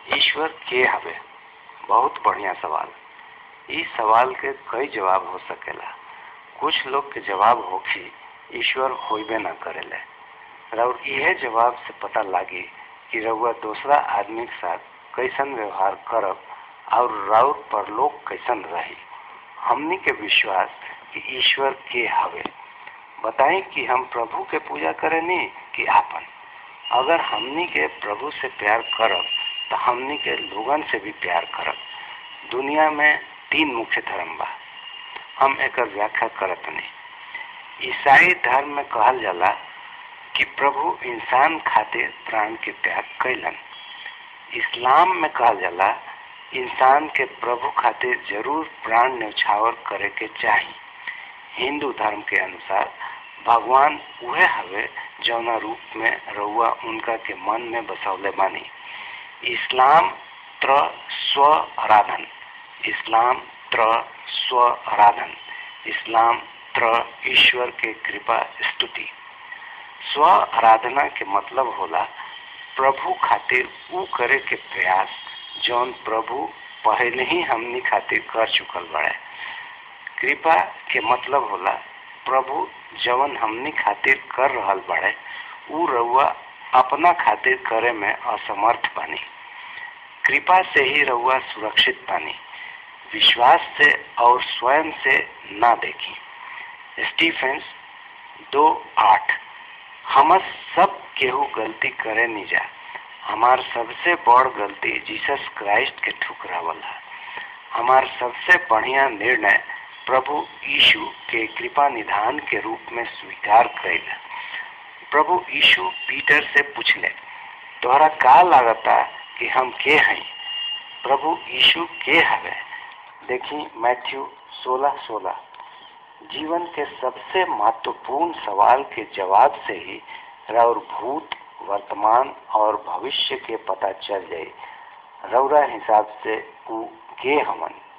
ईश्वर के हवे बहुत बढ़िया सवाल इस सवाल के कई जवाब हो सकेला कुछ लोग के जवाब होखी ईश्वर होइबे न करेले और यह जवाब से पता लागी कि रउआ दूसरा आदमी के साथ कैसन व्यवहार करब और राउर परलोक कैसन रही हमनी के विश्वास कि ईश्वर के हवे बताएं कि हम प्रभु के पूजा करेनी कि आपन अगर हमनी के प्रभु से प्यार करब तो हमनी के लोगन से भी प्यार करब दुनिया में तीन मुख्य धर्म बा हम एक व्याख्या करत नहीं ईसाई धर्म में कहल जाला कि प्रभु इंसान खातिर प्राण के त्याग कैलन इस्लाम में कहल जाला इंसान के प्रभु खातिर जरूर प्राण न्यौछावर करे के चाही हिंदू धर्म के अनुसार भगवान उहे हवे जौना रूप में रउआ उनका के मन में बसौले बानी इस्लाम त्र स्व आराधन इस्लाम त्र स्व आराधन इस्लाम त्र ईश्वर के कृपा स्तुति स्व आराधना के मतलब होला प्रभु खातिर ऊ करे के प्रयास जौन प्रभु पहले ही हमनी खातिर कर चुकल बड़े कृपा के मतलब होला प्रभु जवन हमनी खातिर कर रहल बड़े ऊ रउआ अपना खातिर करे में असमर्थ बानी कृपा से ही रउआ सुरक्षित बानी विश्वास से और स्वयं से ना देखी स्टीफेंस दो आठ हम सब केहू गलती करे नहीं जा हमार सबसे बड़ गलती जीसस क्राइस्ट के ठुकरावल है हमार सबसे बढ़िया निर्णय प्रभु यीशु के कृपा निधान के रूप में स्वीकार कैल प्रभु यीशु पीटर से पूछले तोहरा का लागता कि हम के हैं प्रभु यीशु के हवे देखी मैथ्यू सोलह सोलह जीवन के सबसे महत्वपूर्ण सवाल के जवाब से ही रौर भूत वर्तमान और भविष्य के पता चल जाए रौरा हिसाब से ऊ के हमन